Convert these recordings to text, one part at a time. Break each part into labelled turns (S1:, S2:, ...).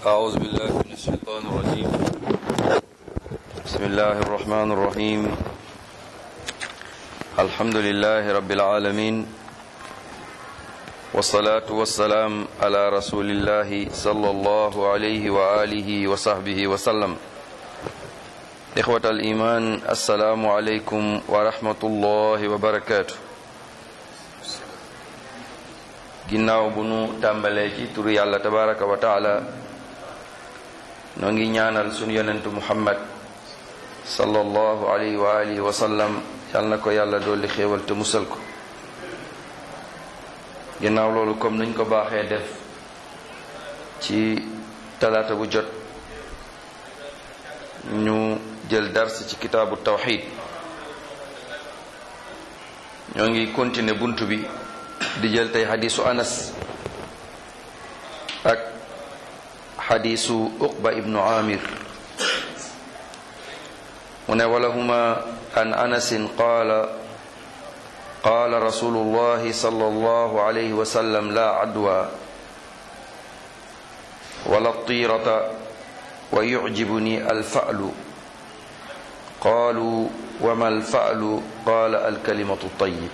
S1: أعوذ بالله من الشيطان الرجيم بسم الله الرحمن الرحيم الحمد لله رب العالمين والصلاة والسلام على رسول الله صلى الله عليه وآله وصحبه وسلم إخوة الإيمان السلام عليكم ورحمة الله وبركاته ginnaaw bu nu tàmbalee ci turu yàlla tabaraka wa taala noo ngi ñaanal sunu yonentu muhammad sallallahu alayhi wa alihi wa sallam yal na ko yàlla dolli xéewal te musal ko ginnaaw loolu comme nuñ ko baaxee def ci talaata bu jot ñu jël dars ci kitaabu tawxid ñoo ngi continuer bunt bi di jël tey xadiisu anas ak xadiisu uqba ibnu amir mu ne walahuma an anasin qaala qaala rasulullahi sallallahu alayhi wa sallam la adwa wala tirata wa yucjibuni alfa'lu qaalu wama alfa'lu qaala alkalimatu tayyib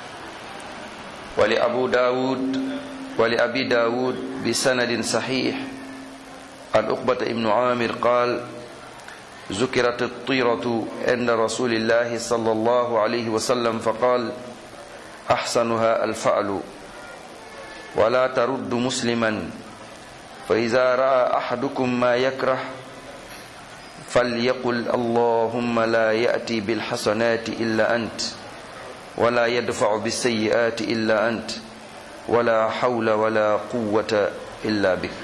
S1: ولأبو داود ولأبي داود بسند صحيح عن أقبة ابن عامر قال ذكرت الطيرة عند رسول الله صلى الله عليه وسلم فقال أحسنها الفعل ولا ترد مسلما فإذا رأى أحدكم ما يكره فليقل اللهم لا يأتي بالحسنات إلا أنت ولا يدفع بالسيئات إلا أنت ولا حول ولا قوة إلا بك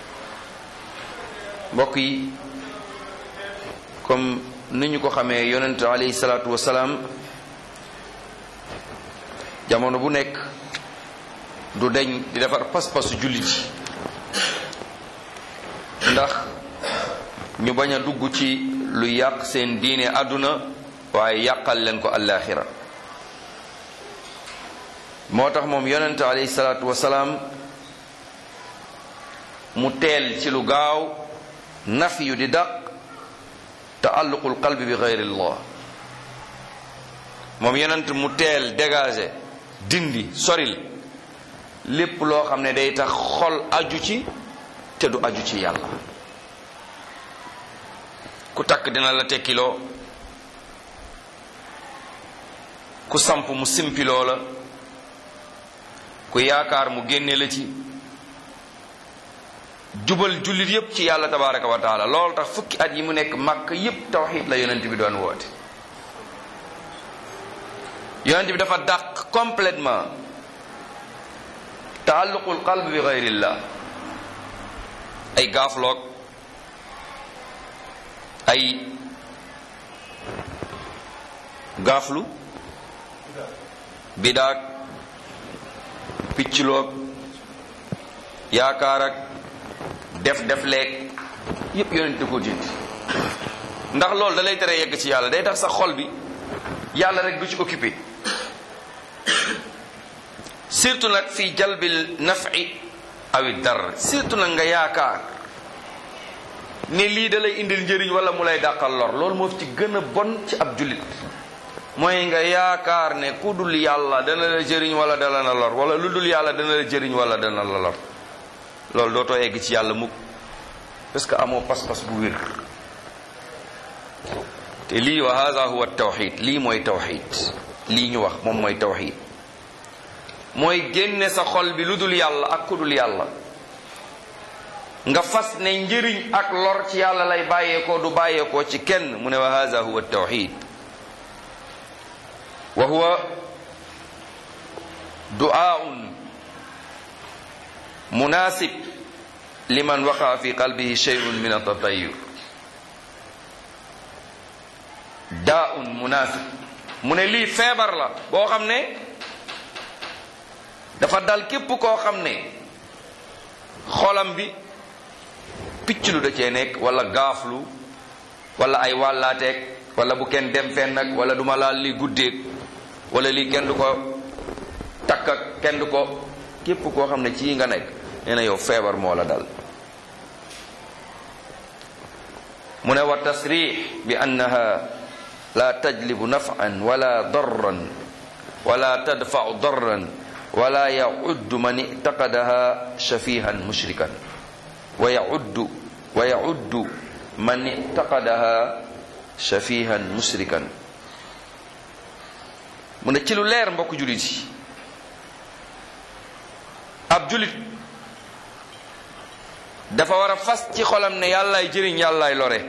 S1: mbokk yi comme ni ñu ko xamee yonent alayhi salaatu wasalaam jamono bu nekk du deñ di defar pas-pasu jullit yi ndax ñu bañ a dugg ci lu yàq seen diine àdduna waaye yàqal leen ko àllaaxira moo tax moom yonente alayhi salaatu wasalaam mu teel ci lu gaaw naf yu di daq taalluqul qalbi bi gayrillah moom yonent mu teel dégagé dindi soril lépp loo xam ne day tax xol aju ci te du aju ci yàlla ku takk dina la tekkiloo ku samp mu simpiloo la ku yaakaar mu génne la ci jubal jullit yépp ci yàlla tabaraka wa taala loolu tax fukki at yi mu nekk màkk yépp tawxid la yonent bi doon woote yonent bi dafa dàq complètement taalluqul qalb bi gayrillah ay gaafloog ay gaaflu bidaak piccloog yaakaar ak def def leeg yépp yonent ko dindi ndax loolu da lay tere yegg ci yàlla day tax sa xol bi yàlla rek du ci occupé surtout nag fii jalbil nafi awi dar surtout nag nga yaakaar ne lii da lay indil njëriñ wala mu lay dàqal lor loolu moo ci gën a bon ci ab jullit mooy nga yaakaar ne ku dul yàlla dana la jëriñ wala dana la lor wala lu dul yàlla dana la jëriñ wala dana la lor loolu dootoo egg ci yàlla mukk parce que amoo pas-pas bu wér te lii wa hada huwa tawxid lii mooy tawxid lii ñu wax moom mooy tawxid mooy génne sa xol bi lu dul yàlla ak ku dul yàlla nga fas ne njëriñ ak lor ci yàlla lay bàyyeekoo du bàyyeekoo ci kenn mu ne wa hada huwa tawxid wa huwa du'aun munasib liman waqa fi qalbihi shay'un min at-tatayyur daa'un munasib mu ne lii feebar la boo xam ne dafa dal képp koo xam ne xolam bi picc lu da cee nekk wala gaaflu wala ay wàllaateeg wala bu kenn dem fenn nag wala duma laal lii guddeeg wala lii kenn du ko takk ak kenn du ko képp koo xam ne ci nga nekk nee na yow feebar moo la dal mu ne wa tasrix bi annaha la tajlibu nafan wala darran wala tadfau darran wala yauddu man ictaqadaha shafihan mushrikan wa yauddu wa yauddu man ictaqadaha shafihan mushrikan mu ne ci lu leer mbokk julit yi ab julit dafa war a fas ci xolam ne yàllaay jëriñ yàllaay lore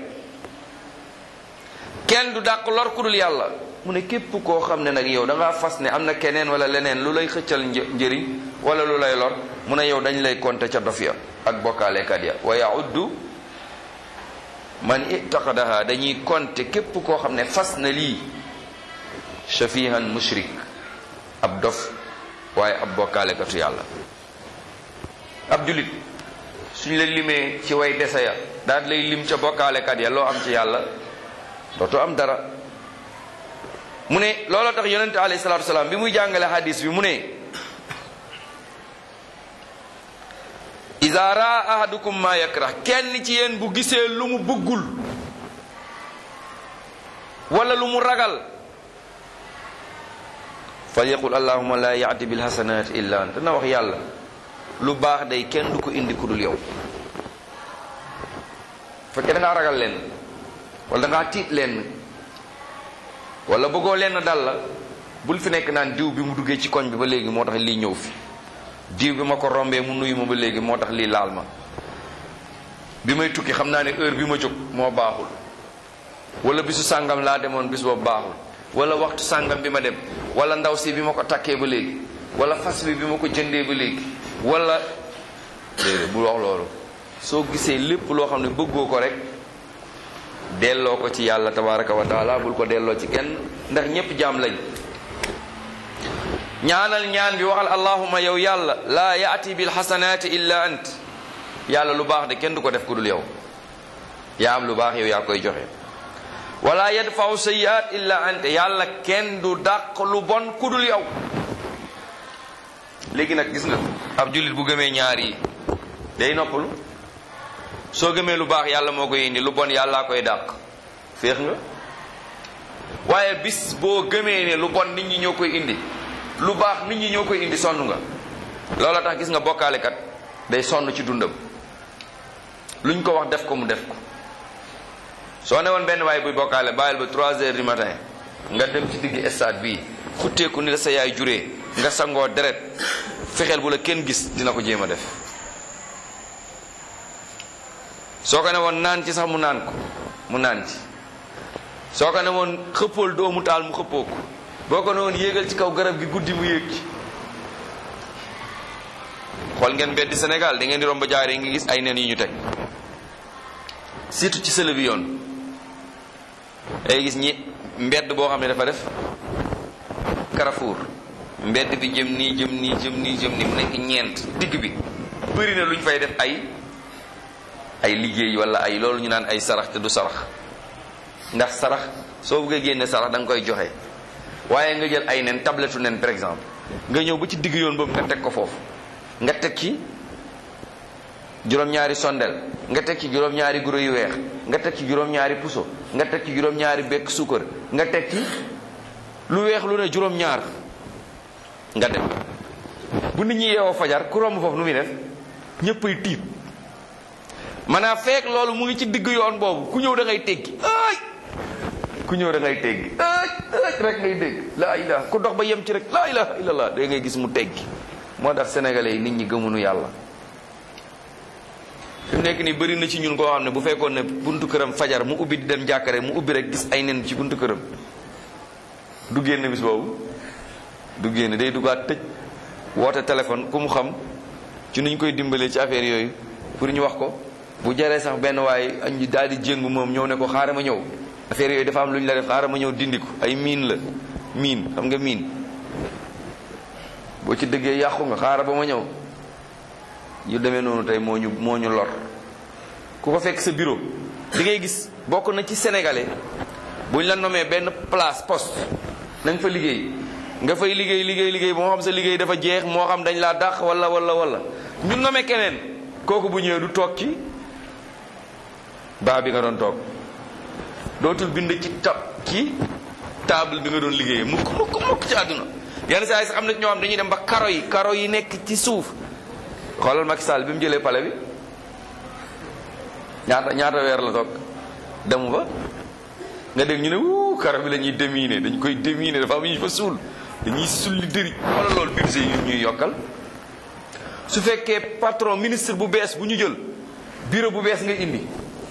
S1: kenn du dàq lor ku dul yàlla mu ne képp koo xam ne nag yow da ngaa fas ne am na keneen wala leneen lu lay xëccal njëriñ wala lu lay lor mu ne yow dañ lay konte ca dof ya ak bokkaalekat ya wa yauddu man itaqadaha dañuy konte képp koo xam ne fas na lii shafihan mushrik ab dof waaye ab bokkaalekatu yàlla ab julit suñ la limee ci way dese ya daal lay lim ca bokkaalekat ya loo am ci yàlla dootoo am dara mu ne looloo tax yonente alayhi salatu wasalaam bi muy jàngale hadis bi mu ne iza raa ahadukum ma yakrah kenn ci yéen bu gisee lu mu bëggul wala lu mu ragal fal yaqul allahuma la yaati bil hasanat illa anta na wax yàlla lu baax day kenn du ko indi ku dul yow fekkee da ngaa ragal leen wala da ngaa tiit leen wala bëggoo leen dal la bul fi nekk naan diw bi mu duggee ci koñ bi ba léegi moo tax lii ñëw fi diw bi ma ko rombee mu nuyu ma ba léegi moo tax lii laal ma bi may tukki xam naa ne heure bi ma jóg moo baaxul wala bisu sàngam laa demoon bis boobu baaxul wala waxtu sàngam bi ma dem wala ndaw si bi ma ko takkee ba léegi wala fas bi bi ma ko jëndee ba léegi wala déedéet bul wax loolu soo gisee lépp loo xam ne bëggoo ko rek delloo ko ci yàlla tabaraka wa taala bul ko delloo ci kenn ndax ñépp jaam lañ ñaanal ñaan bi waxal allahuma yow yàlla laa yaati bil xasanaati illa ant yàlla lu baax de kenn du ko def ku dul yow yaa am lu baax yow yaa koy joxe wala yadfau sayiat illa ant yàlla kenn du dàq lu bon ku dul yow léegi nag gis nga ab jullit bu gëmee ñaar yi day noppalu soo gëmee lu baax yàlla moo koy indi lu bon yàllaa koy dàq féex nga waaye bis boo gëmee ne lu bon nit ñi ñoo koy indi lu baax nit ñi ñoo koy indi sonn nga loola tax gis nga bokkaalekat day sonn ci dundam luñ ko wax def ko mu def ko soo ne woon benn waaye buy bokkaale bàyyil ba 3 heures du matin nga dem ci digg stade bii futteeku ni la sa yaay juree nga sangoo deret fexeel bu la kenn gis dina ko jéem a def soo ko ne woon naan ci sax mu naan ko mu naan ci soo ko ne woon xëppool doomu taal mu xëppoo ko boo ko ne woon yéegal ci kaw garab gi guddi mu yéeg ci xool ngeen mbeddi Sénégal da ngeen di romb jaaree ngi gis ay nen yu ñu teg surtout ci sële bi yoon day gis ñi mbedd boo xam ne dafa def Carrefour mbedd bi jëm nii jëm nii jëm nii jëm nii mu nekk ñeent digg bi bëri na lu ñu fay def ay ay liggéey wala ay loolu ñu naan ay sarax te du sarax ndax sarax soo bëggee génne sarax da nga koy joxe waaye nga jël ay nen tablettu nen par exemple nga ñëw ba ci digg yoon boobu nga teg ko foofu nga teg ci juróom-ñaari sondel nga teg ci juróom-ñaari guro yu weex nga teg ci juróom-ñaari puso nga teg ci juróom-ñaari bekk suukar nga teg ci lu weex lu ne juróom-ñaar nga dem bu nit ñi yeewoo fajar ku romb foofu nu muy def ñëppay tiit maanaam fekk loolu mu ngi ci digg yoon boobu ku ñëw da ngay teggi ay ku ñëw da ngay teggi ay ay rek ngay dégg laa ilaha ku dox ba yem ci rek laa ilaha illallah da ngay gis mu teggi moo tax sénégalais yi nit ñi gëmunu yàlla fi mu nekk nii bëri na ci ñun koo xam ne bu fekkoon ne buntu këram fajar mu ubbi di dem jàkkare mu ubbi rek gis ay nen ci buntu këram du génn bis boobu du génn day duggaat tëj woote téléphone ku mu xam ci nuñ koy dimbalee ci affaire yooyu pour ñu wax ko bu jaree sax benn waaye añ daal di jéngu moom ñëw ne ko xaaral ma ñëw affaire yooyu dafa am lu ñu la def xaaral ma ñëw dindi ko ay miin la miin xam nga miin boo ci dëggee yàqu nga xaaral ba ma ñëw yu demee noonu tey moo ñu moo ñu lor ku ko fekk sa bureau di ngay gis bokk na ci sénégalais buñ la nomee benn place poste nañ fa liggéey nga fay liggéey liggéey liggéey moo xam sa liggéey dafa jeex moo xam dañ laa dàq wala wala wala ñu nomee keneen kooku bu ñëwee du toog ci baa bi nga doon toog dootul bind ci tab ci table bi nga doon liggéeyee mukk mukk mukk ci àdduna yenn saa yi sax am na ñoo xam dañuy dem ba karo yi karo yi nekk ci suuf xoolal Macky Sall bi mu jëlee pale bi ñaata ñaata weer la toog demu ba nga dégg ñu ne wuu karo bi la ñuy déminer dañ koy déminer dafa am ñu fa suul dañuy sulli dëri xoolal loolu budget yi ñuy yokkal su fekkee patron ministre bu bees bu ñu jël bureau bu bees nga indi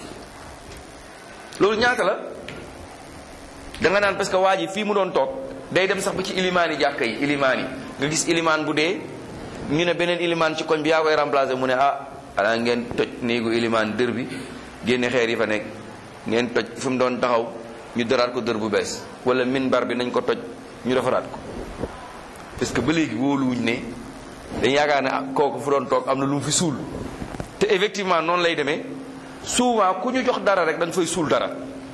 S1: loolu ñaata la da nga naan parce que waa ji fii mu doon toog day dem sax ba ci ilimaan yi jàkka yi ilimaan yi nga gis ilimaan bu dee ñu ne beneen ilimaan ci koñ bi yaa koy remplacer mu ne ah xanaa ngeen toj néegu ilimaan dër bi génne xeer yi fa nekk ngeen toj fi mu doon taxaw ñu dëraat ko dër bu bees wala minbar bi nañ ko toj ñu defaraat ko parce que ba léegi wóoluwuñ ne dañ yaakaar ne kooku fu doon toog am na lu mu fi suul te effectivement noonu lay demee souvent ku ñu jox dara rek da nga fay suul dara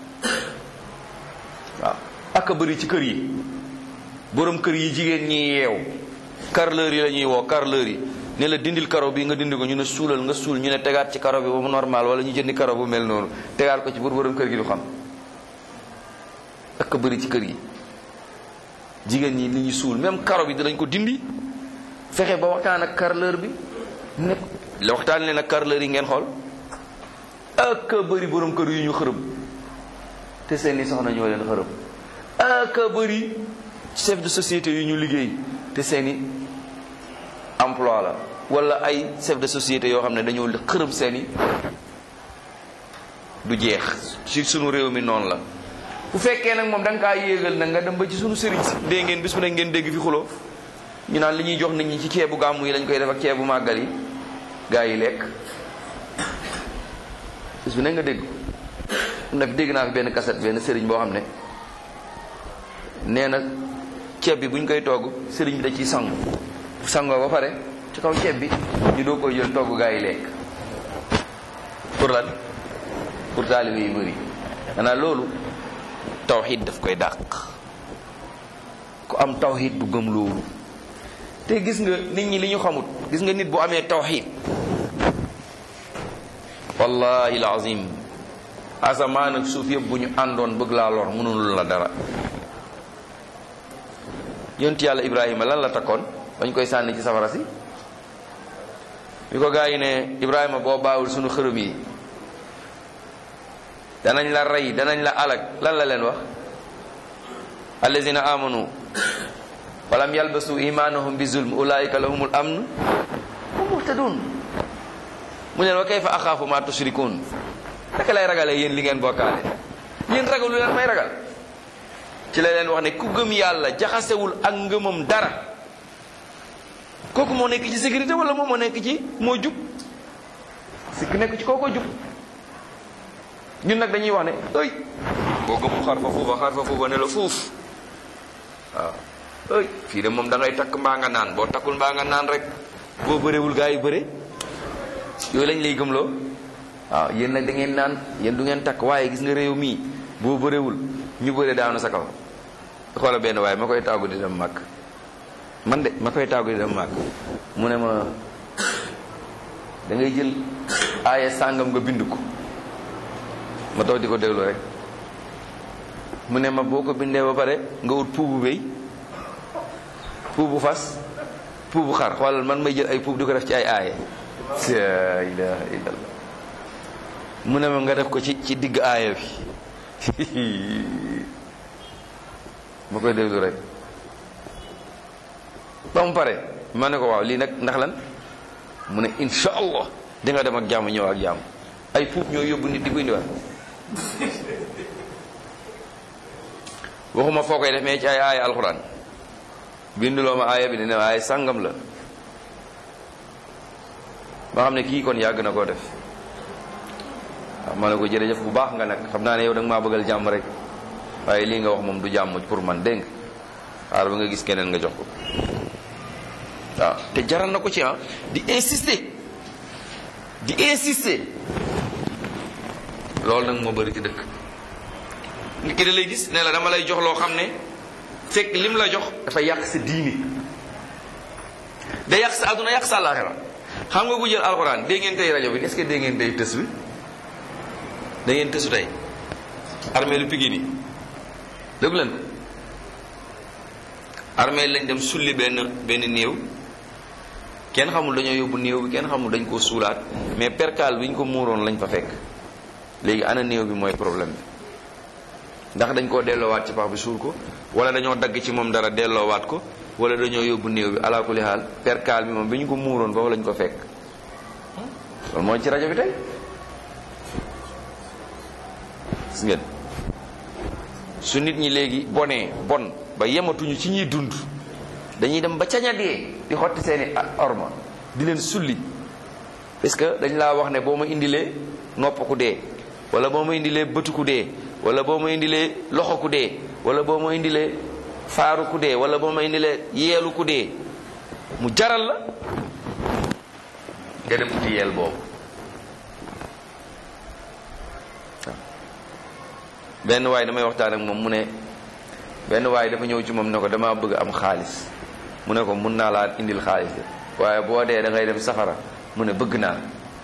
S1: waaw ak a bëri ci kër yi borom kër yi jigéen ñi yeew carreleur yi la ñuy woo carreleur yi ne la dindil karo bi nga dindi ko ñu ne suulal nga suul ñu ne tegaat ci karo bi ba mu normal wala ñu jëndi karo bu mel noonu tegaat ko ci pour borom kër gi du xam ak a bëri ci kër yi jigéen ñi li ñu suul même karo bi dinañ ko dindi fexe ba waxtaan ak carreleur bi ne la waxtaan leen ak carreleur yi ngeen xool ak a bëri borom kër yu ñu xërëm te seeni soxna ñoo leen xërëm ak a bëri chef de société yu ñu liggéey te seeni emploi la wala ay chef de société yoo xam ne dañoo xërëm seeni du jeex ci sunu réew mi noonu la bu fekkee nag moom da nga kaa yéegal nag nga dem ba ci sunu sëriñ si dégg ngeen bis bu ne ngeen dégg fi xuloo ñu naan li ñuy jox nit ñi ci ceebu gàmmu yi lañ koy def ak ceebu màggal yi gaa yi lekk bis bu ne nga dégg nag dégg naa fi benn kaset benn sëriñ boo xam ne nee na ceeb bi bu ñu koy togg sëriñ bi da ciy sangu bu sangoo ba pare ci kaw ceeb bi ñu doo koy jël togg gaa yi lekk pour lan pour taalibe yi bëri xanaa loolu tawxid daf koy dàq ku am tawxid bu gëm loolu te gis nga nit ñi li ñu xamut gis nga nit bu amee tawxid wallahi alazim asamaan ak suuf yëpp bu ñu àndoon bëgg laa lor mënul la dara yonent yàlla ibrahima lan la takkoon bañ koy sànni ci safara si bi ko gaa yi ne ibrahima boo baawul sunu xërëm yi danañ la rey danañ la alag lan la leen wax allazina amanu walam yalbasu imanahum bi zulm ulaika lahumul amn hum muhtadun mu leen wa kayfa axaafu ma tushrikun naka lay ragalee yéen li ngeen bokkaale yéen ragalu leen may ragal ci la leen wax ne ku gëm yàlla jaxasewul ak ngëmam dara kooku moo nekk ci sécurité wala moom moo nekk ci moo jub sikk nekk ci kooko jub ñun nag dañuy wax ne ëy boo gëmul xar fa fuufa xar fa fuufa ne la fuuf waaw ëy fii de moom da ngay takk mbaa nga naan boo takkul mbaa nga naan rek boo bëreewul gaa yi bëre yooyu lañ lay gëmloo waaw yéen nag da ngeen naan yéen du ngeen takk waaye gis nga réew mii boo bëreewul ñu bëre daanu sa kaw xoola benn waaye ma koy tàggu di dem màkk man de ma koy tàggu di dem màkk mu ne ma da ngay jël aaya sàngam nga bind ko ma toog di ko déglu rek mu ne ma boo ko bindee ba pare nga wut puubu béy puubu fas puubu xar xoolal man may jël ay puub di ko def ci ay aaye la ilaha illallah mu ne ma nga def ko ci ci digg aaya bi ma koy déglu rek ba mu pare ma ne ko waaw lii nag ndax lan mu ne insha allah di nga dem ak jàmm ñëw ak jàmm ay puub ñoo yóbbu nit di ko indiwaat waxuma foo koy def mais ci ay aaya alxuraan binduloo ma aaya bi ne ne aaya sàngam la ma xam ne kii kon yàgg na koo def waaw ma ne ko jërëjëf bu baax nga nag xam naa ne yow da nga maa bëggal jàmm rek waaye lii nga wax moom du jàmm pour man dégg nga xaaral ba nga gis keneen nga jox ko waaw te jaral na ko ci ah di insister di insister loolu nag moo bëri ci dëkk nit ki da lay gis ne la dama lay jox loo xam ne fekk lim la jox dafa yàq sa diini da yàq sa àdduna yàq sa àllaaxira xam nga bu jël alxuraan dégg ngeen tey rajo bi est-ce que dégg ngeen tey tës bi da ngeen tësu tey armée lu Pikine yi dëgg leen ko armée lañ dem sulli benn benn néew kenn xamul dañoo yóbbu néew bi kenn xamul dañ koo suulaat mais perkaal bi ñu ko muuroon lañ fa fekk léegi ana néew bi mooy problème bi ndax dañ koo delloowaat ci pax bi suul ko wala dañoo dagg ci moom dara delloowaat ko wala dañoo yóbbu néew bi ala kulli xaal perkaal bi moom bi ñu ko muuroon foofu lañ ko fekk loolu mooy ci rajo bi tey gis ngeen su nit ñi léegi bonee bon ba yematuñu ci ñuy dund dañuy dem ba cañadee di xotti seeni orma di leen sulli parce que dañ laa wax ne boo ma indilee nopp ku dee wala boo ma indilee bëtu ku dee wala boo ma indilee loxo ku dee wala boo ma indilee faaru ku dee wala boo ma indilee yeelu ku dee mu jaral la nga dem uti yeel boobu benn waay damay waxtaan ak moom mu ne benn waay dafa ñëw ci moom ne ko dama bëgg am xaalis mu ne ko mun naa laa indil xaalis de waaye boo dee da ngay dem safara mu ne bëgg naa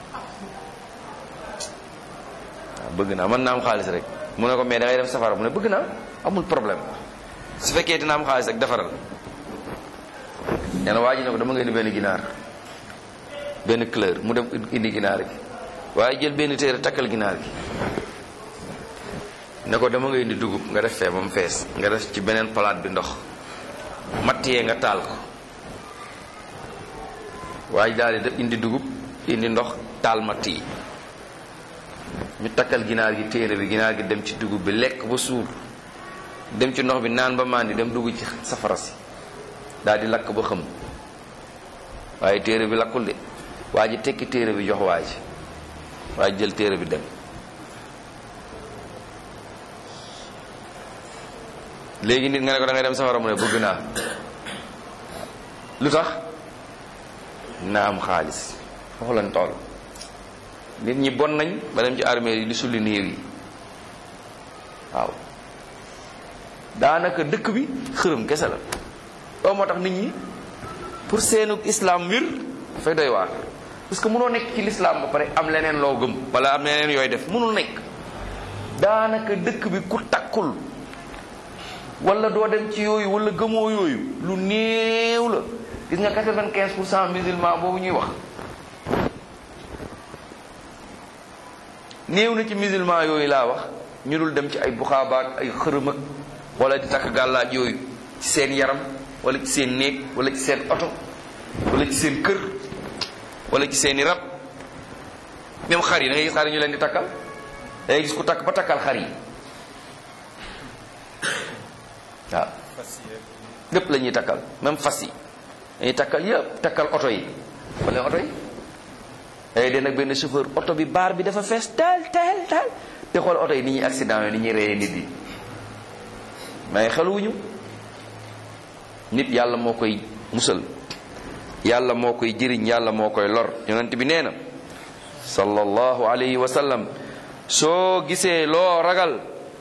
S1: waaw bëgg naa mën naa am xaalis rek mu ne ko mais da ngay dem safara mu ne bëgg naa amul problème su fekkee dina am xaalis rek defaral nee na waa ji ne ko dama nga indi benn ginaar benn couleur mu dem indi ginaar gi waaye jël benn téere takkal ginaar gi ne ko dama nga indi dugub nga def fee ba mu fees nga def ci beneen palaat bi ndox matt yee nga taal ko waaye daal di def indi dugub indi ndox taal matt yi ñu takkal ginaar gi téere bi ginaar gi dem ci dugub bi lekk ba suur dem ci ndox bi naan ba màndi dem dugg ci safara si daal di lakk ba xëm waaye téere bi lakkul de waa ji tekki téere bi jox waa ji waa ji jël téere bi dem léegi nit nga ne ko da ngay dem safara mu ne bëgg naa lu tax naa am xaalis foofu lañ toll nit ñi bon nañ ba dem ci armée yi di sulli néew yi waaw daanaka dëkk bi xërëm kese la loolu moo tax nit ñi pour seenu islam wir dafay doy waar parce que mënoo nekk ci l'islam ba pare am leneen loo gëm wala am leneen yooy def mënul nekk daanaka dëkk bi ku takkul wala doo dem ci yooyu wala gëmoo yooyu lu néew la gis nga quatre-vingt-quinze pour cent musulman boobu ñuy wax néew na ci musulman yooyu laa wax ñu dul dem ci ay buxaabaat ay xërëm ak wala di takk gàllaaj yooyu ci seen yaram wala ci seen néeg wala ci seen oto wala ci seen kër wala ci seeni rab même xar yi da ngay gis xar yi ñu leen di takkal da ngay gis ku takk ba takkal xar yi waaw lépp la ñuy takkal même fas yi dañuy takkal yëpp takkal oto yi wala oto yi day den ak benn chauffeur oto bi baar bi dafa fees tel tel tel te xool oto yi ni ñuy accident yi ni ñuy reyee nit yi mais xeluwuñu nit yàlla moo koy musal yàlla moo koy jëriñ yàlla moo koy lor yonent bi nee na sallallahu alayhi wa sallam soo gisee loo ragal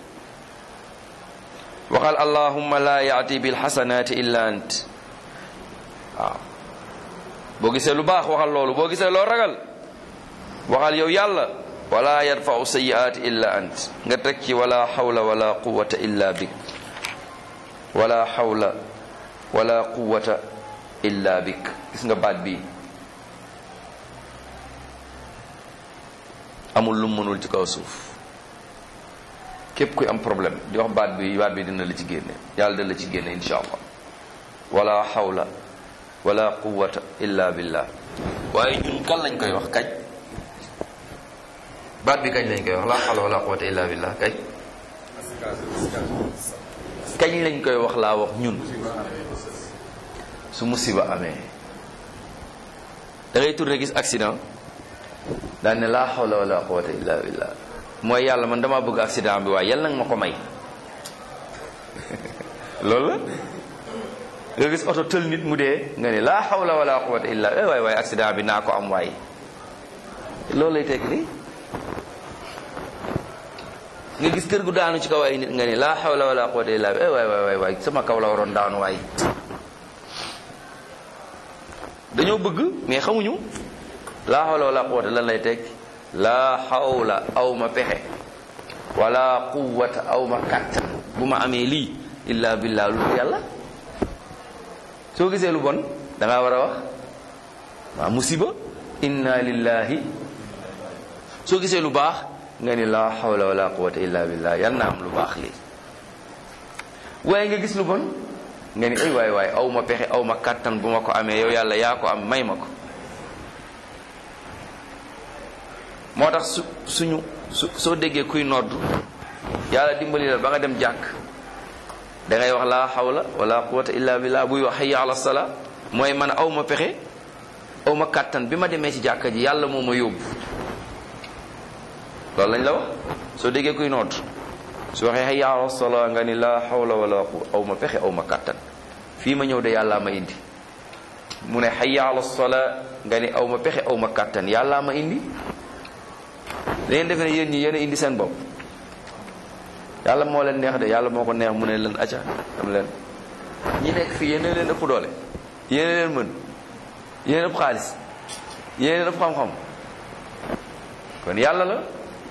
S1: waxal allahumma la yaati bil xasanaati illa ant waaw boo gisee lu baax waxal loolu boo gisee loo ragal waxal yow yàlla wala yadfau sayiaati illa ant nga teg ci wala xawla wala quwata illa bik wala xawla wala quwata illa bik gis nga baat bi amul lu mënul ci kaw suuf képp kuy am problème di wax baat bi baat bi dina la ci génne yàlla dina la ci génne insha allah wala xawla wala quwata illa billah waaye ñun kan lañ koy wax kañ baat bi kañ lañ koy wax la xawla wala quwata illa billah kañ kañ lañ koy wax laa wax ñun su musiba amee da ngay tourné gis accident daan ne laa xawla wala quwata illa billah mooy yàlla man dama bëgg accident bi waaye yàlla nag ma ko may loolu la nga gis oto tël nit mu dee nga ne laa xawla wala quwata illa eh waay waay accident bi naa ko am waay loolu lay tekk ni nga gis kër gu daanu ci kaw ay nit nga ne laa xawla wala quwata illa eh waay waay waay sama kaw la waroon daanu waay dañoo bëgg mais xamuñu laa xawla wala quwata lan lay tekk laa xawla aw ma pexe wala quwwata aw ma kàttan bu ma amee lii illa billah lu yàlla soo gisee lu bon da ngaa war a wax waa musiba inna lillahi soo gisee lu baax nga ni la hawla wala quwwata illa billah yal na am lu baax lii waaye nga gis lu bon nga ni ay waay waay aw ma pexe aw ma kàttan bu ma ko amee yow yàlla yaa ko am may ma ko moo tax su suñu su soo déggee kuy nodd yàlla dimbali la ba nga dem jàkk da ngay wax laa hawla wala quwwata illa billah buy wax hayya ala sala mooy man aw ma pexe aw ma kàttan bi ma demee ci jàkka ji yàlla moo ma yóbbu loolu lañ la wax soo déggee kuy nodd su waxee hayya ala sala nga ni laa hawla wala quwwata aw ma pexe aw ma kàttan fii ma ñëw de yàllaa ma indi mu ne hayya ala sala nga ni aw ma pexe aw ma kàttan yàllaa ma indi dangeen defe ne yéen ñi yéen a indi seen bopp yàlla moo leen neex de yàlla moo ko neex mu ne leen acca am leen ñi nekk fii yéen leen ëpp doole yéen leen mën yéen ëpp xaalis yéen ëpp xam-xam kon yàlla la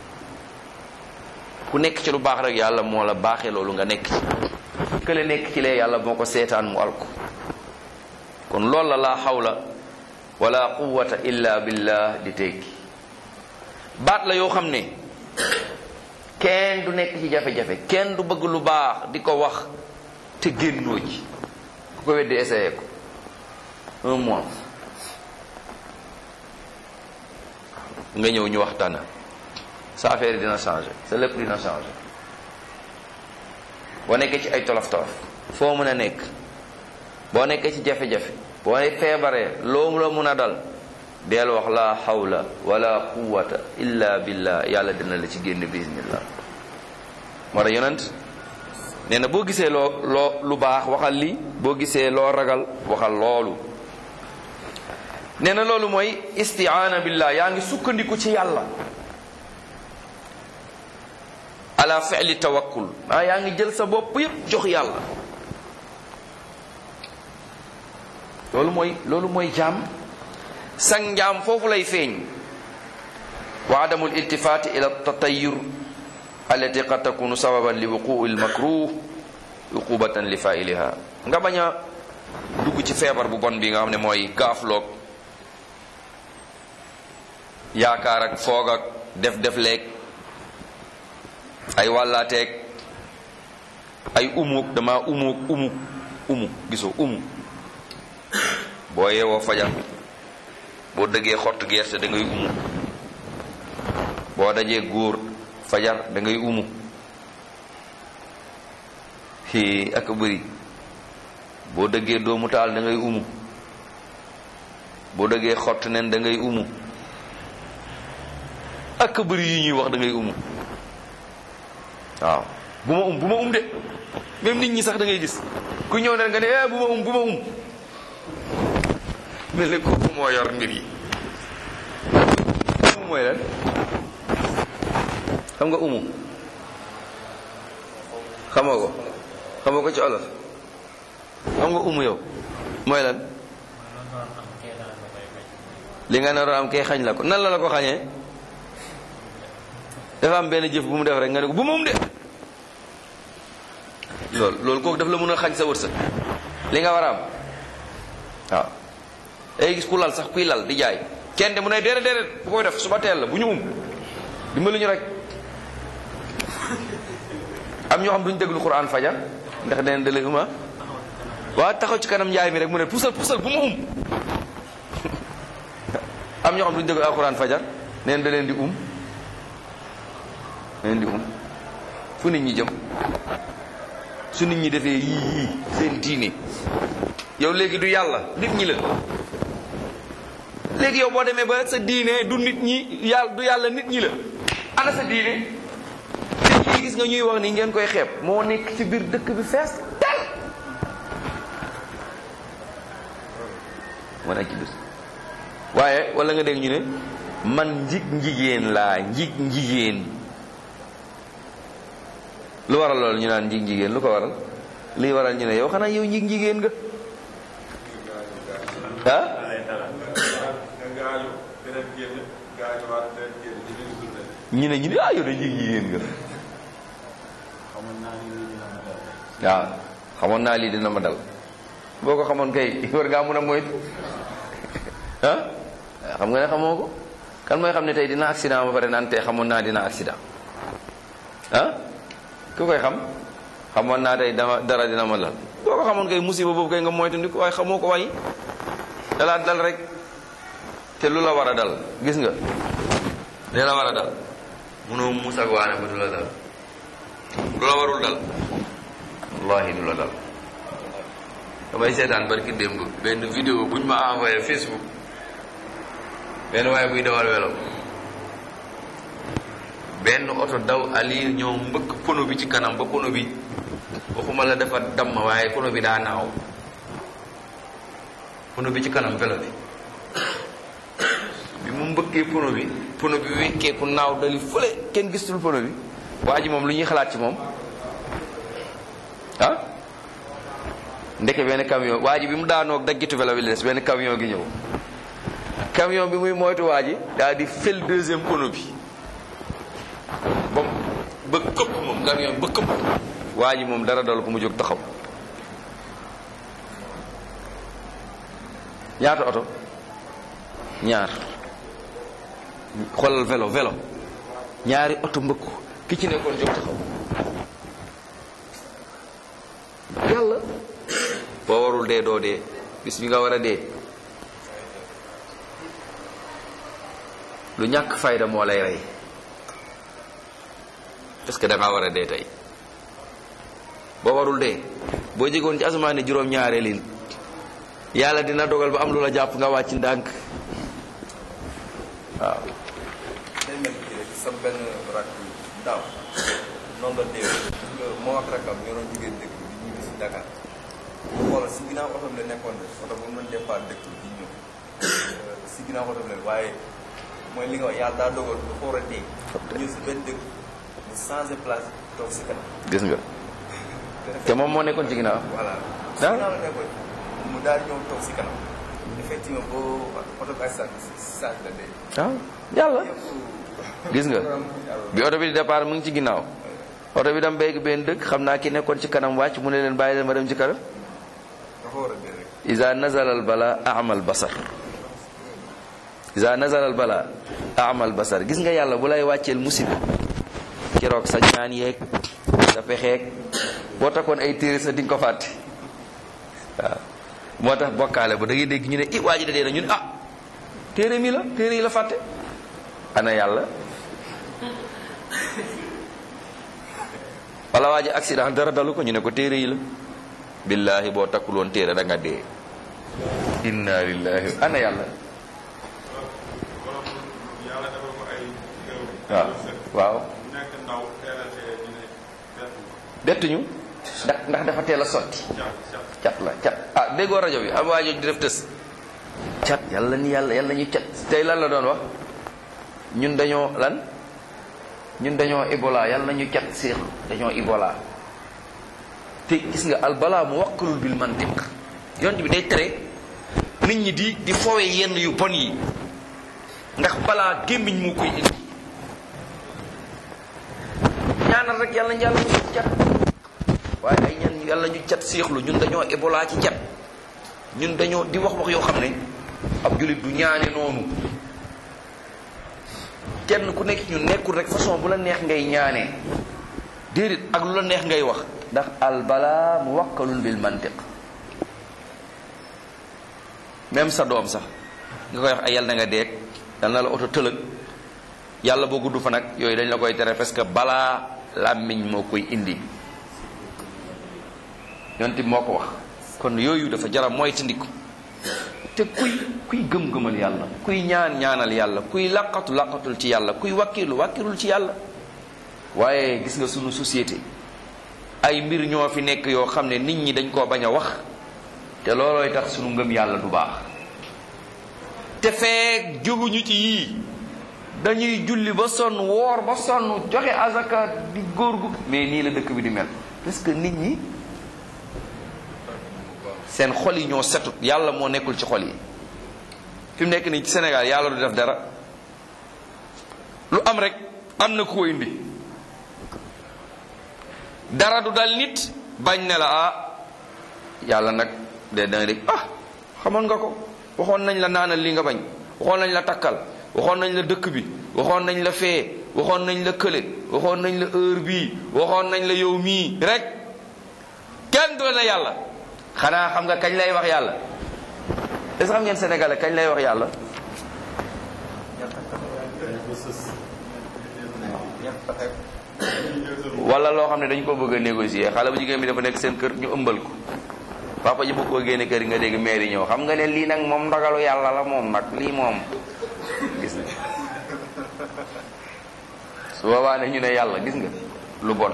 S1: ku nekk ci lu baax rek yàlla moo la baaxee loolu nga nekk ci kële nekk ci lee yàlla moo ko seetaan mu alko kon loolu la laa xawla wala quwwata illa billah di tekki baat la yoo xam ne kenn du nekk ci jafe-jafe kenn du bëgg lu baax di ko wax te génnoo ci ku ko weddi essayé ko un mois nga ñëw ñu waxtaana sa affaire yi dina changé sa lépp dina changé boo nekkee ci ay tolof tolof foo mën a nekk boo nekkee ci jafe-jafe boo feebaree loo la mun a dal deel wax la hawla wala quwwata illa billah yàlla dina la ci génn bismillah moo tax yonent nee na boo gisee loo loo lu baax waxal li boo gisee loo ragal waxal loolu nee na loolu mooy istiaana billah yaa ngi sukkandiku ci yàlla ala fi'li tawakkul maa yaa ngi jël sa bopp yépp jox yàlla loolu mooy loolu mooy jaam sang njaam foofu lay feeñ wa adamu iltifaati ila tatayur allati qad takunu sababan li wuquu lmakruh uqubatan li failiha nga bañ a dugg ci feebar bu bon bi nga xam ne mooy gaafloog yaakaar ak foog ak def def leeg ay wàllaateeg ay umuk dama umuk umuk umu gisoo umu boo yeewoo fajar boo dëggee xottu gerte da ngay umu boo dajee góor fajar da ngay umu xii ak bëri boo dëggee doomu taal da ngay umu boo dëggee xott nen da ngay umu ak bëri yi ñuy wax da ngay umu waaw bu ma um bu ma um de même nit ñi sax da ngay gis ku ñëw ne nga ne eh bu ma um bu ma um mel ni kooku moo yor mbir yi umu mooy lan xam nga umu xamoo ko xamoo ko ci olof xam nga umu yow mooy lan li nga naroon am kay xañ la ko nan la la ko xañee dafa am benn jëf bu mu def rek nga ne ko bu ma um de loolu loolu kooku daf la mën a xañ sa wërsëg li nga war a am waaw day gis ku lal sax kuy lal di jaay kenn de mu ne déedéet déedéet bu koy def suba teel la bu ñu um dimbali ñu rek am ñoo xam duñ déglu Quran fajar ndax deen da lay uma waa taxaw ci kanam njaay mi rek mu ne pusal pusal bu ma um am ñoo xam duñ déglu Alquran fajar neen da leen di um da leen di um fu nit ñi jëm su nit ñi defee yii yii seen diine yow léegi du yàlla nit ñi la léegi yow boo demee ba sa diine du nit ñi yàlla du yàlla nit ñi la ana sa diine te ñi gis nga ñuy wax ni ngeen koy xeeb moo nekk ci biir dëkk bi fees tel moo nekk ci biir waaye wala nga dégg ñu ne man njig njigéen laa njig njigéen lu waral loolu ñu naan njig njigéen lu ko waral lii waral ñu ne yow xanaa yow njig njigéen nga ah ñu ne ñu ne ah yow de njig njigéen nga waaw xamoon naa lii dina ma dal boo ko xamoon kay war ngaa mun a moytu ah xam nga ne xamoo ko kan mooy xam ne tey dina accident ba pare naan tey xamoon naa dina accident ah ku koy xam xamoon naa tey dama dara dina ma dal boo ko xamoon kay musiba boobu kay nga moytu ndi ko waaye xamoo ko way dalaat dal rek te lu la war a dal gis nga li la war a dal munoo musa ak waane ba du la dal lu la warul dal wallahi du la dal damay seetaan barki démb benn vidéo buñ ma envoyé Facebook benn waaye buy dawal welo benn oto daw ali ñëw mbëkk pono bi ci kanam ba pono bi waxuma la dafa damm waaye pono bi daa naaw pono bi ci kanam velo bi bi mu mbëkkee pono bi pono bi wekkeeku naaw dali fële kenn gisul pono bi waa ji moom lu ñuy xalaat ci moom ah ndeke benn camion waa ji bi mu daanoog daggitu velo bi la des benn camion gi ñëw camion bi muy moytu waa ji daal di fël deuxième pono bi ba ba këpp moom camion ba këpp waa ji moom dara dal ko mu jóg taxaw ñaata oto ñaar xoolal vélo vélo ñaari oto mbëkku ki ci nekkoon jóg taxaw yàlla boo warul dee doo dee bis bi nga war a dee lu ñàkk fayda moo lay rey parce que da ngaa war a dee tey boo warul dee boo jegoon ci asamaane juróom-ñaareelin yàlla dina dogal ba am lu la jàpp nga wàcc ndànk waaw
S2: day mel ni rek sa benn rak daaw noonu la dee moo ak rakam ñoo doon jugee dëkk bi di ñibbi si Dakar bu xoolal si ginnaaw oto bi la nekkoon de oto bu mu doon départ dëkk bi di ñëw si ginnaaw oto bi la waaye mooy li nga wax yàlla daa dogal bu xool a dee ñëw si benn dëkk mu changé place toog si kanam
S1: gis nga te moom moo nekkoon ci ginnaaw
S2: voilà si
S1: Ah.
S2: ginnaaw la nekkoon mu daal ñëw toog si kanam effectivement boo oto bi accident bi si saa si la dee
S1: waaw yàlla
S2: yëpp
S1: gis nga bi oto bi di départ mu ngi ci ginnaaw oto bi dam béyg benn dëkk xam naa ki nekkoon ci kanam wàcc mu ne leen bàyyi leen ma dem ci kanam
S2: dafa war a dee rek
S1: iza nazala al bala amal basar iza nazala al bala amal basar gis nga yàlla bu lay wàcceel musiba keroog sa ñaan yeeg sa pexeeg boo takkoon ay téere sa di nga ko fàtte waaw moo tax bokkaale ba da ngay dégg ñu ne i waa ji da dee na ñu ne ah téere mi la téere yi la fàtte ana yàlla wala waa ji accident dara dalu ko ñu ne ko téere yi la billahi boo takkul woon téere da nga dee inna lillahi ana yàlla
S3: yàlla dafa ko ay xew.
S1: waaw waaw
S3: bu nekk ndaw teel a dee ñu ne def
S1: bettuñu ndax ndax dafa teel a sotti
S3: cat cat.
S1: cat la cat ah déggoo rajo bi am waa jooju di def tës cat yàlla ni yàlla yàlla ñu cat tey lan la doon wax ñun dañoo lan ñun dañoo Ebola yàlla ñu cat séex dañoo Ebola te gis nga al balaa mu wakkalul bil mantiq yont bi day tere nit ñi di di fowe yenn yu bon yi ndax balaa gémmiñ moo koy indi ñaanal rek yàlla ñu yàlla ñu cat waaye ay ñan yàlla ñu cat séexlu ñun dañoo Ebola ci cat ñun dañoo di wax wax yoo xam ne ab jullit du ñaane noonu kenn ku nekk ñu nekkul rek façon bu la neex ngay ñaanee déedéet ak lu la neex ngay wax ndax al balaa mu wakkalun bil mantiq même sa doom sax nga koy wax ay yàlla na nga deeg yal na la oto tëlëg yàlla boo gudd fa nag yooyu dañ la koy tere parce que balaa làmmiñ moo koy indi yonent bi moo ko wax kon yooyu dafa jara moytandiku te kuy kuy gëm-gëmal yàlla kuy ñaan ñaanal yàlla kuy laqatu laqatul ci yàlla kuy wakkilu wakkilul ci yàlla waaye gis nga sunu société ay mbir ñoo fi nekk yoo xam ne nit ñi dañ koo bañ a wax te loolooy tax sunu ngëm yàlla du baax te feek jóguñu ci yii dañuy julli ba sonn woor ba sonn joxe azaka di góor gu mais nii la dëkk bi di mel parce que nit ñi seen xol yi ñoo setut yàlla moo nekkul ci xol yi fi mu nekk nii ci Sénégal yàlla du def dara lu am rek am na ku ko indi dara du dal nit bañ ne la ah yàlla nag de da nga dégg ah xamoon nga ko waxoon nañ la naanal li nga bañ waxoon nañ la takkal waxoon nañ la dëkk bi waxoon nañ la fee waxoon nañ la kële waxoon nañ la heure bii waxoon nañ la yow mii rek kenn du la yàlla xanaa xam nga kañ lay wax yàlla est-ce que xam ngeen sénégalais kañ lay wax yàlla wala loo xam ne dañ ko bëgg a négocier xale bu jigéen bi dafa nekk seen kër ñu ëmbal ko papa ji bëgg koo génne kër yi nga dégg maire yi ñëw xam nga ne lii nag moom ndogalu yàlla la moom nag lii moom gis nga su boobaa ne ñu ne yàlla gis nga lu bon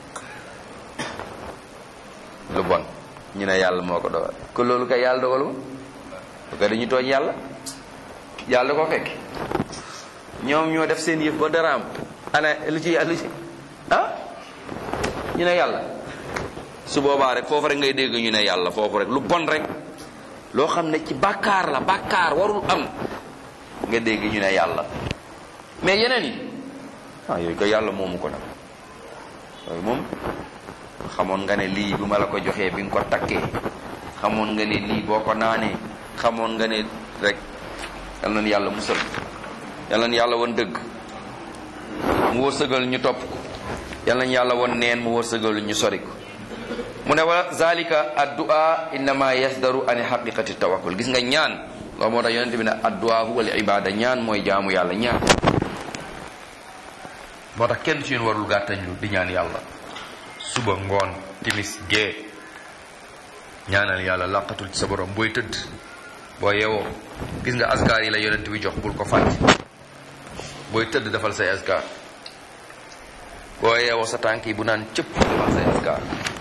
S1: lu bon ñu ne yàlla moo ko dogal ko loolu kay yàlla dogalu ko kay dañu tooñ yàlla yàlla da ko fekk ñoom ñoo def seen yëf ba daraam ana lu ci lu ci ah ñu ne yàlla su boobaa rek foofu rek ngay dégg ñu ne yàlla foofu rek lu bon rek loo xam ne ci bàkkaar la bàkkaar warul am nga dégg ñu ne yàlla mais yeneen yi ah yooyu ko yàlla moomu ko nag yooyu moom xamoon nga ne lii bu ma la ko joxee bi nga ko takkee xamoon nga ne lii boo ko naanee xamoon nga ne rek yal na yàlla musal yal na yàlla won dëgg mu wërsëgal ñu topp ko yal nañu yàlla won neen mu wërsëgal ñu sori ko mu ne wa zalika addua innama yasdaru an haqiqati tawakkul gis nga ñaan loolu moo tax yonente bi ne addua huwa al ibada ñaan mooy jaamu yàlla ñaan moo tax kenn ci yéen warul gàttañlu di ñaan yàlla suba ngoon timis gee ñaanal yàlla làqatul ci sa borom booy tëdd boo yeewoo gis nga askar yi la yonent bi jox bul ko fàtte booy tëdd defal say askar boo yeewoo sa tànk yi bu naan cëpp defal say askar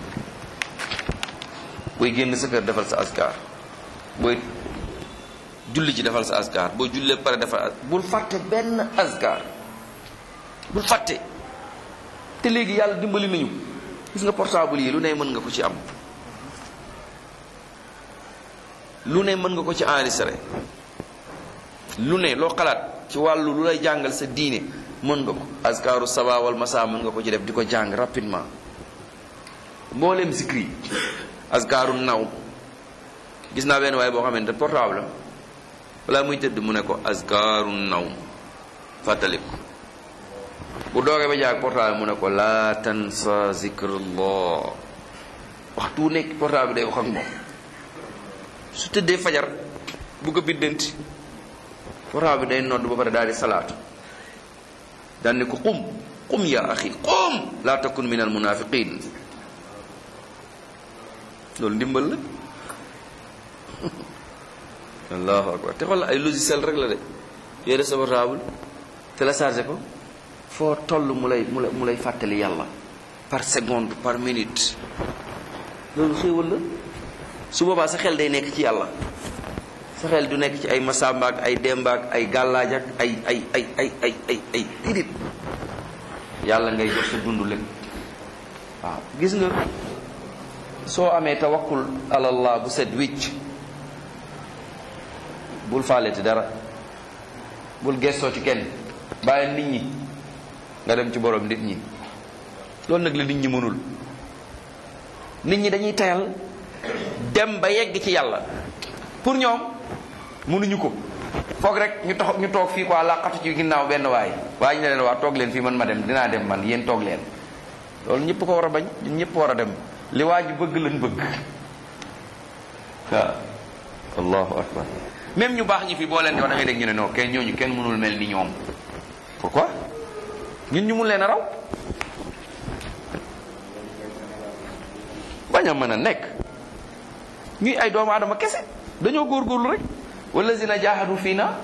S1: booy génn sa kër defal sa askar booy julli ci defal sa askar boo jullee pare defal bul fàtte benn askar bul fàtte te léegi yàlla dimbali nañu gis nga portable yi lu ne mën nga ko ci am lu ne mën nga ko ci enregistré lu ne loo xalaat ci wàllu lu lay jàngal sa diine mën nga ko askaaru saba wal masa mën nga ko ci def di ko jàng rapidement mboolem zikri askaaru naw gis naa benn waaye boo xamante portable am balaa muy tëdd mu ne ko askaaru naw fàttaliku bu doogee ba jaag portable mu ne ko laa tansa zikrullah waxtu nekk portable bi day wax ak moom su tëddee fajar bu ko biddanti portable bi day nodd ba pare daal di salaatu daan ne ko qum qum ya axi qum laa takun min al munafiqin loolu ndimbal la allahu akbar te xool ay logiciel rek la de yore sa portable téléchargé ko foo toll mu lay mu lay mu lay fàttali yàlla par seconde par minute loolu xéewal la su boobaa sa xel day nekk ci yàlla sa xel du nekk ci ay masamba ak ay demba ak ay gàllaaj ak ay ay ay ay ay ay ay déedéet yàlla ngay jox sa dund lépp waaw gis nga soo amee tawakkul alallah bu set wicc bul faaleti dara bul gestoo ci kenn bàyyi nit ñi nga dem ci borom nit ñi loolu nag la nit ñi mënul nit ñi dañuy tayal dem ba yegg ci yàlla pour ñoom mënuñu ko foog rek ñu tax ñu toog fii quoi làqatu ci ginnaaw benn waay waaye ñu ne leen waa toog leen fii man ma dem dinaa dem man yéen toog leen loolu ñëpp ko war a bañ ñun ñëpp war a dem li waa ji bëgg lañ bëgg waaw allahu akbar même ñu baax ñi fi boo leen di wax da ngay dégg ñu ne non kenn ñooñu kenn mënul mel ni ñoom pourquoi ñun ñu mun leen a raw bañ a mën a nekk ñuy ay doomu aadama kese dañoo góorgóorlu rek wallazina jaahadu fii na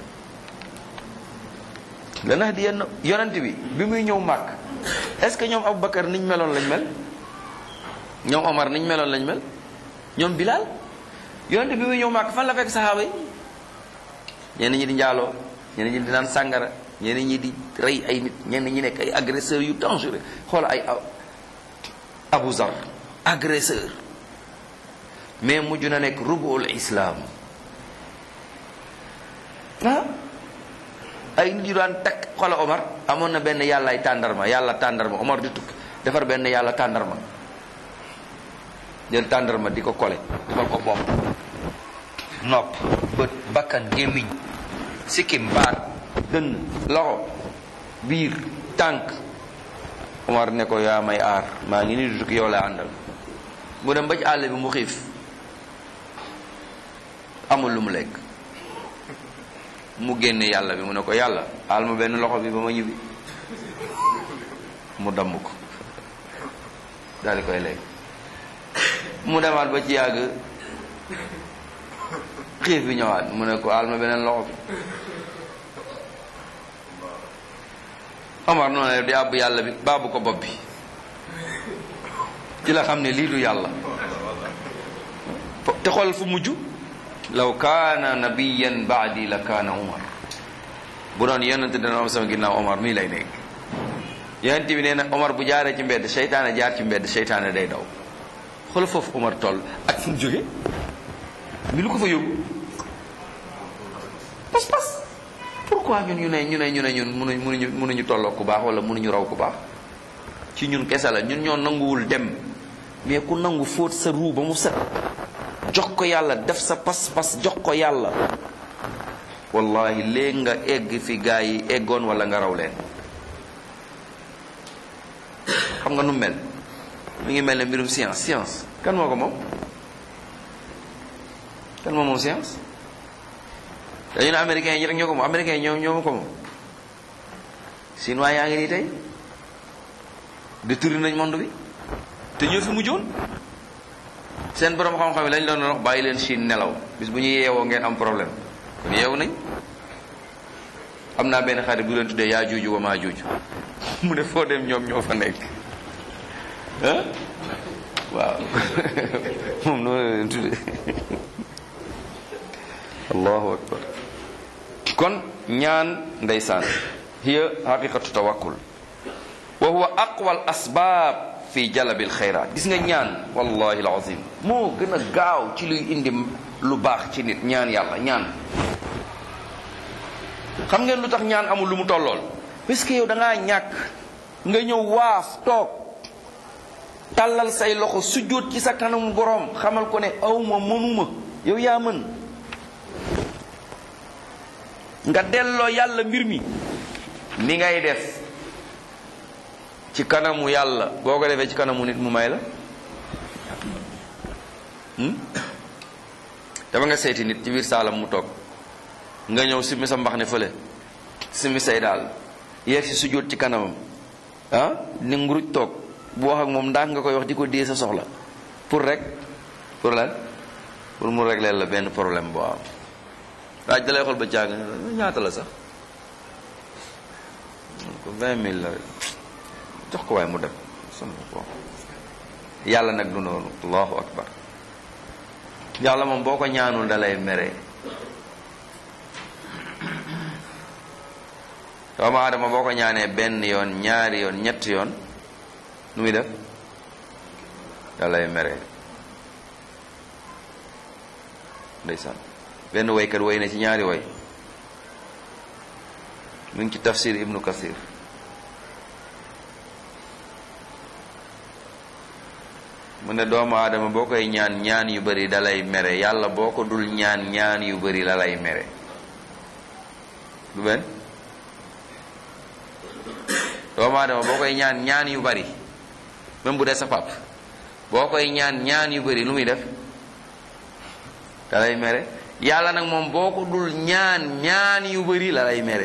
S1: lanahdiyanna yonent bi bi muy ñëw màkk est-ce que ñoom Aboubacar niñ meloon lañ mel ñoom Omar niñ meloon lañ mel ñoom Bilal yonent bi muy ñëw màkk fan la fekk saxaaba yi ñenn ñi di njaaloo ñenn ñi di naan sàngara ñenn ñi di rey ay nit ñenn ñi nekk ay agresseurs yu dangereux xool ay Abu Zar agresseur mais mujj na nekk rubul islam ah ay nit yu daan takk xoola Omar amoon na benn yàllaay tàndarma yàlla tàndarma Omar di tukki defar benn yàlla tàndarma jël tàndarma di ko kole defal ko bopp nopp bët bakkan gémmiñ sikkim baat dënn loxo biir tànk Omar ne ko yaa may aar maa ngi nii du tukki yow la àndal mu dem ba ci àll bi mu xiif amul lu mu lekk mu génne yàlla bi mu ne ko yàlla aal ma benn loxo bi ba ma ñibbi mu damm ko daal di koy lekk mu demaat ba ci yàgg xiif bi ñëwaat mu ne ko aal ma beneen loxo bi Omar noonu la di àbb yàlla bi baabu ko bopp bi ci la xam ne lii du yàlla te xool fu mujj law kaana nabiyan baadi la kaana Omar bu doon yonente dana am sama ginnaaw Omar mii lay nekk yonent bi nee na Omar bu jaaree ci mbedd seytaane jaar ci mbedd seytaane day daw xool foofu Omar toll ak fu mu jóge mi lu ko fa yóbbu pas pas pourquoi ñun ñu ne ñu ne ñu ne ñun mënuñ mënuñu mënuñu tolloo ku baax wala mënuñu raw ku baax ci ñun kese la ñun ñoo nanguwul dem mais ku nangu fóot sa ruu ba mu set jox ko yàlla def sa pas-pas jox ko yàlla wallahi léegi nga egg fi gaa yi eggoon wala nga raw leen xam nga nu mel mi ngi mel ne mbirum science science kan moo ko moom kan moo moom science dañu ne américains yi rek ñoo ko moom américains yi ñoo ñoo ko moom chinois yaa ngi nii tey détourné nañ monde bi te ñoo fi mujjoon seen borom xam-xam yi lañ doon wax bàyyi leen Chine nelaw bis bu ñu yeewoo ngeen am problème kon yeewu nañ am naa benn xarit bu leen tuddee yaa juuju wa maa juuju mu ne foo dem ñoom ñoo fa nekk ah waaw moom noonu la leen tuddee allahu akbar kon ñaan ndeysaan hiya haqiqatu tawakkul wa huwa aqwal asbaab fi jalabil xayraat gis nga ñaan wallahi alazim moo gën a gaaw ci luy indi lu baax ci nit ñaan yàlla ñaan xam ngeen lu tax ñaan amul lu mu tollool parce que yow da ngaa ñàkk nga ñëw waaf toog tàllal say loxo sujjóot ci sa kanamu boroom xamal ko ne awma mënuma yow yaa mën nga delloo yàlla mbir mi ni ngay def ci kanamu yàlla boo ko defee ci kanamu nit mu may la dafa nga seeti nit ci biir saalam mu toog nga ñëw simmi sa mbax ne fële simmi say daal yeeg si sujjóot ci kanamam ah ni nguruj toog bu wax ak moom ndax nga koy wax di ko dee sa soxla pour rek pour lan pour mu régler la benn problème boo am waaj dalay xool ba jàng ñaata la sax ko vingt mille la rek jox ko waaye mu dem sama ko yàlla nag du noonu allahu akbar yàlla moom boo ko ñaanul dalay mere doomu aadama boo ko ñaanee benn yoon ñaari yoon ñetti yoon nu muy def dalay mere ndeysaan benn waykat way na ci ñaari way mu ngi ci tafsir ibnu kasir mu ne doomu aadama boo koy ñaan ñaan yu bari dalay mere yàlla boo ko dul ñaan ñaan yu bari la lay mere du benn doomu aadama boo koy ñaan ñaan yu bari même bu dee sa pap boo koy ñaan ñaan yu bari lu muy def dalay mere yàlla nag moom boo ko dul ñaan ñaan yu bari la lay mere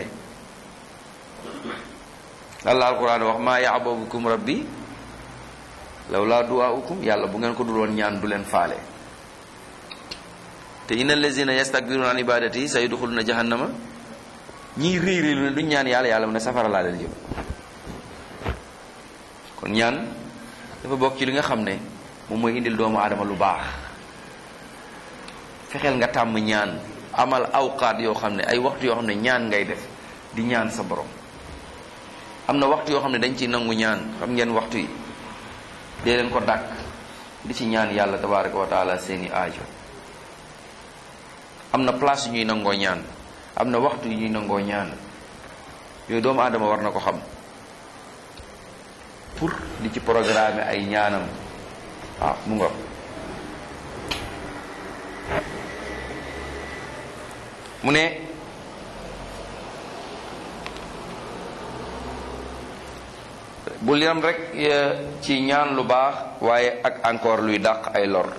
S1: Allah alquran wax maa ya'babukum rabbi lawlaa du'aa'ukum yàlla bu ngeen ko dul woon ñaan du leen faale te inna allazina yastakbiruna an ibadati sayadxuluna jahannama ñiy réy réy lu ne duñ ñaan yàlla yàlla mu ne safara laa leen jëm kon ñaan dafa bokk ci li nga xam ne moom mooy indil doomu aadama lu baax fexeel nga tàmm ñaan amal awqaat yoo xam ne ay waxtu yoo xam ne ñaan ngay def di ñaan sa borom am na waxtu yoo xam ne dañ ciy nangu ñaan xam ngeen waxtu yi dee leen ko dàkk di ci ñaan yàlla tabaraka wa taala seeni aajo am na place yu ñuy nangoo ñaan am na waxtu yu ñuy nangoo ñaan yooyu doomu aadama war na ko xam pour di ci programme ay ñaanam waaw mu nga mu ne bul yam rek ci ñaan lu baax waaye ak encore luy dàq ay lor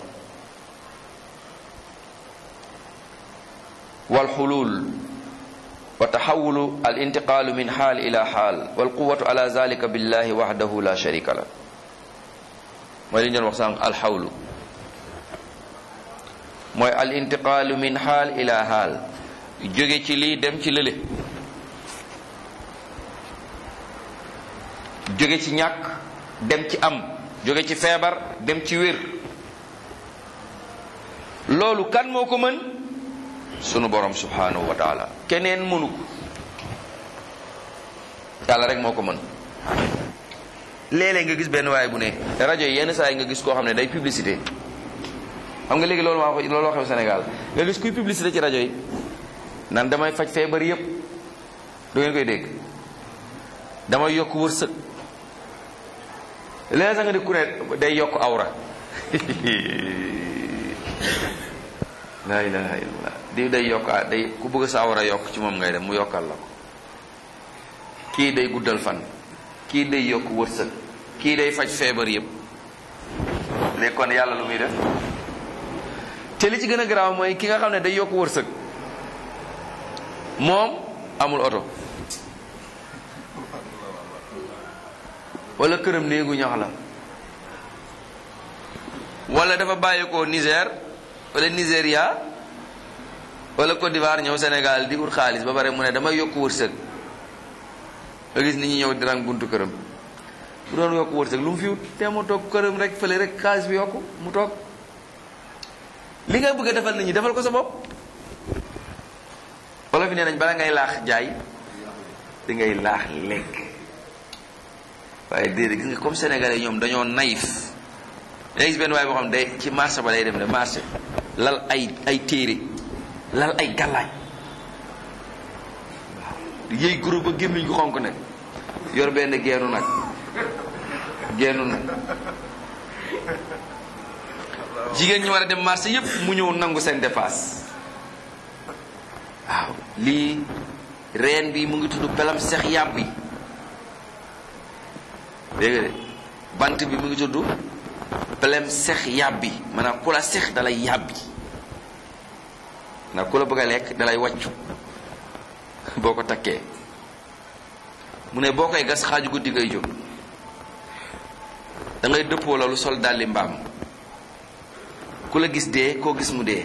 S1: wal xulul wa taxawulu al intiqaalu min xaal ila xaal wal quwatu ala zalika billahi waxdahu la sharika la mooy li ñu doon wax sànq alxawlu mooy al intiqaalu min xaal ila xaal jóge ci lii dem ci lële jóge ci ñàkk dem ci am jóge ci feebar dem ci wér loolu kan moo ko mën sunu borom subhanahu wa taala keneen mënu ko yàlla rek moo ko mën léeg-léeg nga gis benn waaye bu ne rajo yi yenn saa yi nga gis koo xam ne day publicité xam nga léegi loolu maa ko loolu xew Sénégal nga gis kuy publicité ci rajo yi nan damay faj feebar yépp du ngeen koy dégg damay yokk wërsëg léeg sax nga di ku ne day yokk awra laa ilaha illallah di day yokk day ku bëgg sa awra yokk ci moom ngay dem mu yokkal la ko kii day guddal fan kii day yokk wërsëg kii day faj feebar yépp léegi kon yàlla lu muy def te li ci gën a garaaw mooy ki nga xam ne day yokk wërsëg moom amul oto wala këram néegu ñax la wala dafa bàyyi ko Niger wala Nigeria wala Côte d'Ivoire ñëw Sénégal di ut xaalis ba pare mu ne damay yokk wërsëg nga gis nit ñi ñëw di rang buntu këram bu doon yokk wërsëg lu mu fi wut te mu toog këram rek fële rek xaalis bi yokk mu toog li nga bëgg a defal nit ñi defal ko sa bopp wala fi nee nañ bala ngay laax jaay di ngay laax lekk waaye déedéet gis nga comme sénégalais ñoom dañoo naïf da gis benn waaye boo xam ne day ci marché ba lay dem ne marché lal ay ay téere lal ay gàllaaj waaw yëy groupe ba gémmiñ gu xonk nag yor benn geenu nag geenu nag jigéen ñi war a dem marché yépp mu ñëw nangu seen dépasse waaw lii reen bi mu ngi tudd pelam sex yàpp bi dégg nga de bant bi mu ngi tudd pelem sex yàbbi maanaam ku la sex dalay yàbbi ndax ku la bëgg a lekk dalay wàccu boo ko takkee mu ne boo koy gas xaaju guddi ngay jóg da ngay dëppoo loolu sol dalli mbaam ku la gis dee koo gis mu dee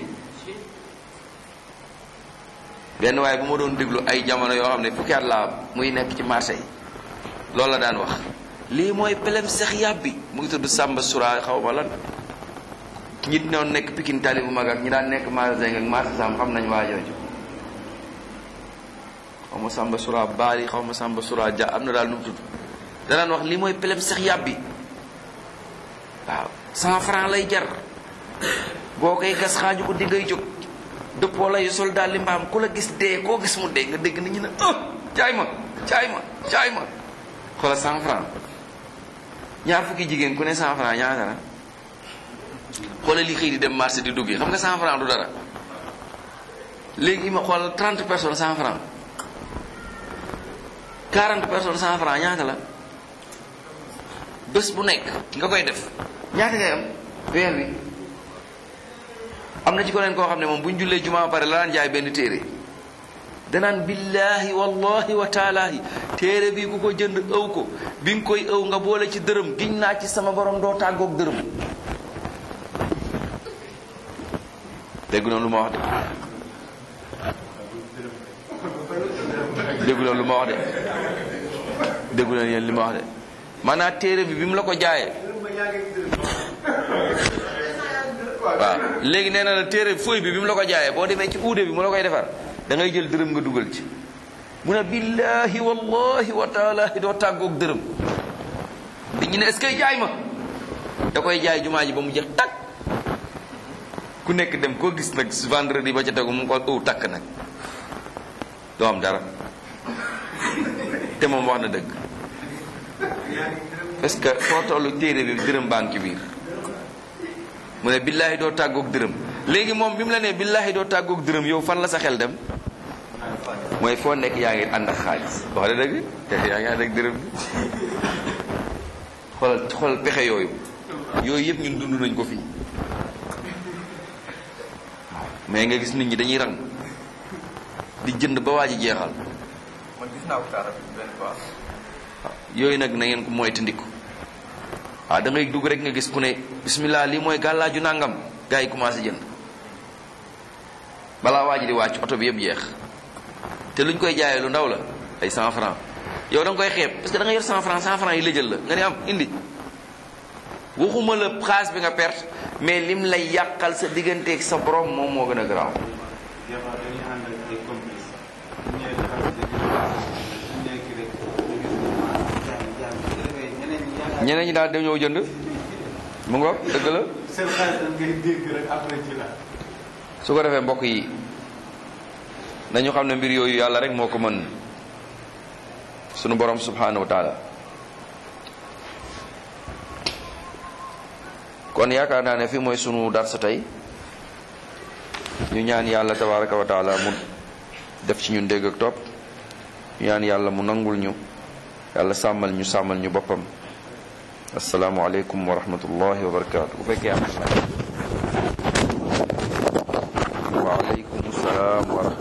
S1: benn waaye bu ma doon déglu ay jamono yoo xam ne fukki at laa muy nekk ci marché yi loolu la daan wax lii mooy pelem sex yàbbi mu ngi tudd Samba Sura xaw ma lan ñi doon nekk Pikine tali bu mag ak ñi daan nekk magasin ak marché sam xam nañ waa jooju xaw ma Samba Sura baali xaw ma Samba Sura ja am na daal nu mu tudd da daan wax lii mooy pelem sex yàbbi waaw cent franc lay jar boo koy gas xaaju ko di ngay jóg dëppoo lay sol daal li mbaam ku la gis dee koo gis mu dee nga dégg nit ñi ne ah jaay ma jaay ma jaay ma xoola cent franc ñaar fukki jigéen ku ne cent franc ñaata la xoola li xëy di dem marché di dugg xam nga cent franc du dara léegi ma xool trente personnes cent franc quarante personnes cent franc ñaata la bés bu nekk nga koy def ñaata ngay am weer wi am na ci ko leen koo xam ne moom bu ñu jullee jumaa pare la daan jaay benn téere danaan billahi wallahi wa taalaahi téere bi ku ko jënd ëw ko bi nga koy ëw nga boole ci dërëm giñ naa ci sama borom doo tàggoog dërëm dégg noonu lu ma wax de dégg noonu lu ma wax de dégg noonu yéen li ma wax de maanaam téere bi bi mu la ko jaayee waaw léegi nee na la téere fooy bi bi mu la ko jaayee boo demee ci uude bi mu la koy defar da ngay jël dërëm nga dugal ci mu ne billahi wallahi wa taalahi doo tàggoog dërëm nit ñi ne est-ce que jaay ma da koy jaay jumaa ji ba mu jeex takk ku nekk dem koo gis nag vendredi ba ca tegu mu ko ëw takk nag doo am dara te moom wax na dëgg parce que foo tollu téere bi dërëm baa ngi ci biir mu ne billaahi doo tàggoog dërëm léegi moom bi mu la nee billaahi doo tàggoog dërëm yow fan la sa xel dem mooy foo nekk yaa ngi ànd ak xaalis wax da dëgg te yaa ngi ànd ak dërëm bi xoolal xoolal pexe yooyu yooyu yëpp ñun dund nañ ko fii mais nga gis nit ñi dañuy rang di jënd ba waa ji jeexal
S2: man gis naa ko kaara benn fois
S1: yooyu nag na ngeen ko moytandiku waaw da ngay dugg rek nga gis ku ne bismillah lii mooy gàllaaju nangam gars yi commencé jënd balaa waa ji di wàcc oto bi yëpp jeex te luñ koy jaayee lu ndaw la ay 100 francs yow da nga koy xeeb parce que da nga yor 100 francs 100 francs yi la jël la nga ne am indi waxuma la xaalis bi nga perte mais lim lay yàqal sa digganteeg sa borom moom moo gën a garaaw
S3: des fois dañuy ànd ak ay complices bu ñëwee defal sa biir bu ñëwee kii rek ñu gis ne ah jaay jaay bu defee ñeneen ñi yaakaar
S1: ñeneen ñi daal dañoo jënd mu ngoog dëgg la
S3: seen xaalis dañ koy dégg rek après ci la
S1: su ko defee mbokk yi nañu xam ne mbir yooyu yàlla rek moo ko mën sunu borom subhanahu wa taala kon yaakaar naa ne fii mooy sunu darsa tey ñu ñaan yàlla tabaraka wa taala mu def ci ñun dégg ak topp ñu ñaan yàlla mu nangul ñu yàlla sàmmal ñu sàmmal ñu boppam asalaamualeykum wa rahmatullahi wa barakaatu bu fekkee am na waaleykum salaam wa rahmatulah